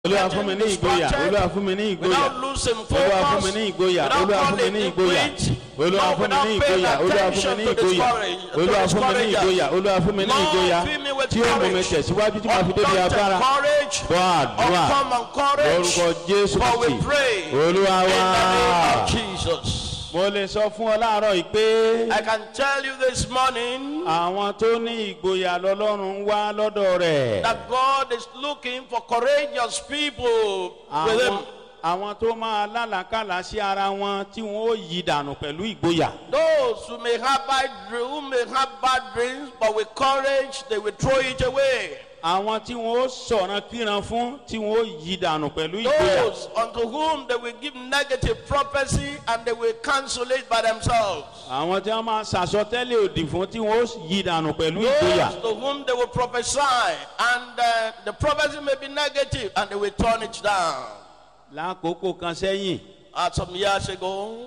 olúwa fún mi ní ìgboyà olúwa fún mi ní ìgboyà without losing olúwa fún mi focus, ní ìgboyà without olúwa fún mi falling ní in ìgboyà quit, olúwa Lord, fún mi ní without paying ìgboyà olúwa fún mi attention ní to ìgboyà discourage- to olúwa fún mi ní discouragers. ìgboyà olúwa fún mi ní Lord, ìgboyà fill me with tí ó mú mi courage. tẹ̀síwájú tí màá fi débi Undaunted agbára courage, gbọ́ àdúrà uncommon courage, lórúkọ jésù for we kristi pray olúwa in wá the name of Jesus. mo lè sọ fún ọ láàárọ̀ yìí pé I can tell you this morning àwọn tó ní ìgboyà lọ́lọ́run ń wá lọ́dọ̀ rẹ̀ that God is looking for courageous people with àwọn Him. àwọn tó máa lálàkàlà sí ara wọn tí wọn ó yí dànù pẹ̀lú ìgboyà. Those who may have bad dreams, who may have bad dreams, but with courage they will throw it away. àwọn tí wọn ó sọ̀rọ̀ kíran fún tí wọn ó yí dànù pẹ̀lú ìgboyà. Those unto whom they will give negative prophecy and they will cancel it by themselves. àwọn tí wọn máa sàsọtẹ́lẹ̀ òdì fún tí wọn ó yí dànù pẹ̀lú ìgboyà. Those to whom they will prophesy and uh, the prophecy may be negative and they will turn it down. lákòókò kan sẹ́yìn Uh, some years ago,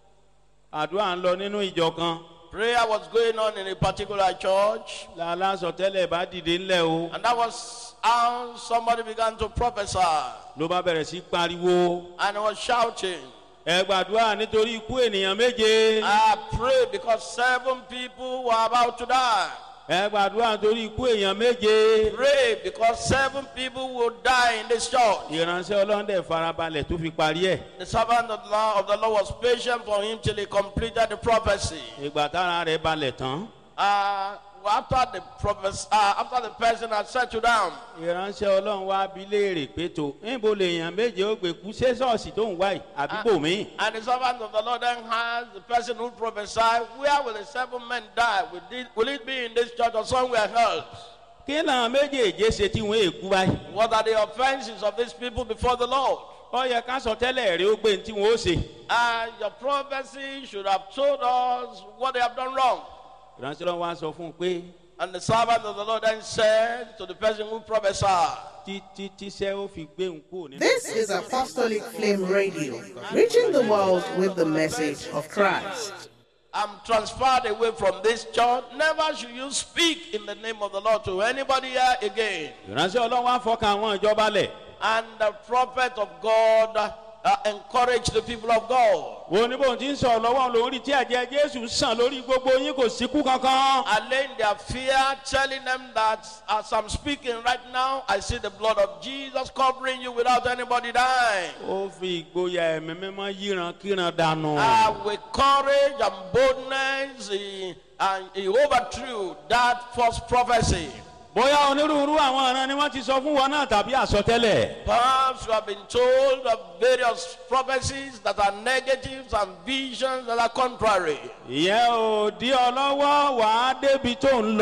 àdúrà ń lọ nínú ìjọ kan prayer was going on in a particular church, lálásọtẹ́lẹ̀ bá dìde ńlẹ̀ o and that was how somebody began to prophesy ló bá bẹ̀rẹ̀ sí pariwo and he was shouting. ẹ gbàdúrà nítorí ikú ènìyàn méje I prayed because seven people were about to die. ẹ gbàdúrà nítorí ikú èèyàn méje. Pray because seven people will die in this church. ìránṣẹ́ ọlọ́dẹ farabalẹ̀ tó fi parí ẹ̀. The servant of the Lord, of the Lord was patient for him till he completed the prophecy. ìgbà tára rẹ̀ balẹ̀ tán. Uh, after the prophes- uh, after the person had settled down, ìránṣẹ́ ọlọ́run wá bí léèrè pé tó níbo lèèyàn méje ó gbé kú ṣé ṣọ́ọ̀ṣì tó ń wá yìí àbíbò mi. and the servant of the Lord then asked the person who prophesied, Where will the seven men die? Will it, will it be in this church or somewhere else? kí làwọn méjèèjé ṣe tí wọ́n èkú báyìí. What are the offenses of these people before the Lord? ó yẹ ká sọ tẹ́lẹ̀ rẹ̀ ó gbé ní tí wọ́n ó ṣe. Uh, your prophecy should have told us what they have done wrong. ìránṣẹ́ ọlọ́run wá sọ fún un pé And the servant of the Lord then said to the person who prophesied, títí tíṣẹ́ ó fi gbé òun kúrò nínú. This is Apostolic Flame Radio, reaching the world with the message of Christ. I'm transferred away from this church. Never should you speak in the name of the Lord to anybody here again. ìránṣẹ́ ọlọ́run wá fọkàn àwọn ìjọba lẹ̀. And the prophet of God uh, encouraged the people of God. wo ní bóun ti ń sọ̀rọ̀ lọ́wọ́ lórí tí ẹ̀jẹ̀ jésù sàn lórí gbogbo yín kò síkú kankan. Allaying their fear, telling them that as I'm speaking right now, I see the blood of Jesus covering you without anybody dying. ó fi ìgboyà ẹ̀mí mímọ́ yíran kíran dànù. Uh, with courage and boldness, he, and he overthrew that false prophecy. bóyá onírúurú àwọn ọ̀ràn ni wọ́n ti sọ fún wọn náà tàbí àsọtẹ́lẹ̀. Perhaps you have been told of various prophecies that are negatives and visions that are contrary. ìyẹn ò dí ọ lọ́wọ́ wàá débi tó ń Be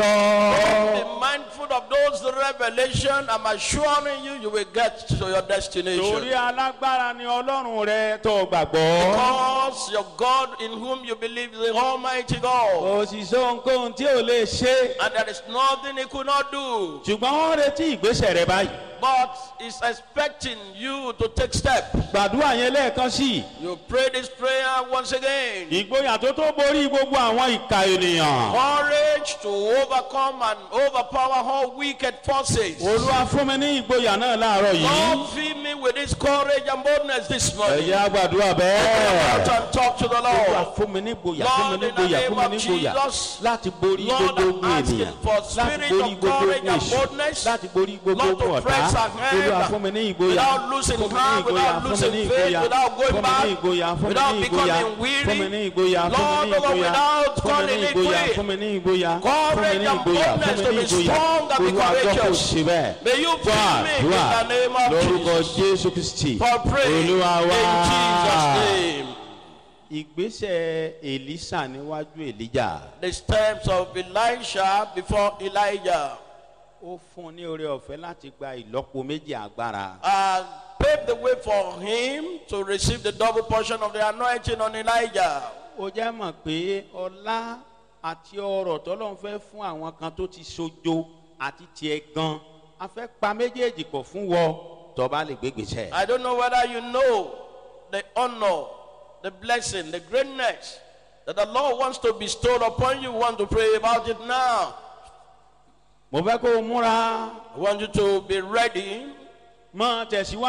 lọ. mindful of those revelation. I'm assuring you, you will get to your torí destination. alágbára ni ọlọ́run rẹ tó gbàgbọ́. Because your God in whom you believe is the Almighty God. kò sì sọ ohunkóhun tí ò lè ṣe. And there is nothing He could not do. ṣùgbọ́n wọ́n retí ìgbésẹ̀ rẹ báyìí. But He's expecting you to take steps. gbàdúrà yẹn lẹ́ẹ̀kan sí i. You pray this prayer once again. ìgboyà tó tó borí gbogbo àwọn ìka ènìyàn. Courage to overcome and overpower all wicked forces. olúwa fún mi ní ìgboyà náà láàárọ̀ yìí. Lord, fill me with this courage and boldness this morning. ẹ̀yà gbàdúrà Out bẹ́ẹ̀. and talk to the olúwa Lord. fún mi ní ìgboyà fún mi ní Lord, in the ìgboyà name fún mi of ní ìgboyà Jesus, láti borí Lord, gbogbo I'm ogun asking ènìyàn for láti spirit borí of gbogbo courage ogun and èṣù boldness. láti borí gbogbo Lord, to ogun ọ̀tá press ahead olúwa fún mi ní ìgboyà without losing fún mi ní heart, ìgboyà without fún mi losing ní faith, ìgboyà without going fún mi back, ní ìgboyà fún mi without ní ìgboyà becoming weary. fún mi ní ìgboyà fún mi Lord, ní ìgboyà without fún mi calling ní it ìgboyà quit. fún mi ní ìgboyà fún mi Courage ní and ìgboyà fún boldness mi to ní be ìgboyà strong and be olúwa gbọ́ kò courageous. sí bẹ́ẹ̀ May you fún fill me in àdúrà the name of lórúkọ Jesus. jésù kristi For praying in olúwa wá. Jesus' name. ìgbésẹ̀ èlísà níwájú èlíjà The steps of Elisha before Elijah ó fún un ní oore ọ̀fẹ́ láti gba ìlọ́po méjì agbára. uh, paved the way for him to receive the double portion of the anointing on Elijah. ó jẹ́ mọ̀ pé ọlá àti ọrọ̀ tọ́lọ́n fẹ́ fún àwọn kan tó ti sojo àti tiẹ̀ gan a fẹ́ pa méjèèjì pọ̀ fún wọ tọ́ba lè gbégbèsè. I don't know whether you know the honor, the blessing, the greatness that the Lord wants to bestow upon you. Want to pray about it now. mo fẹ́ kó o múra I want you to be ready mọ tẹ̀síwájú.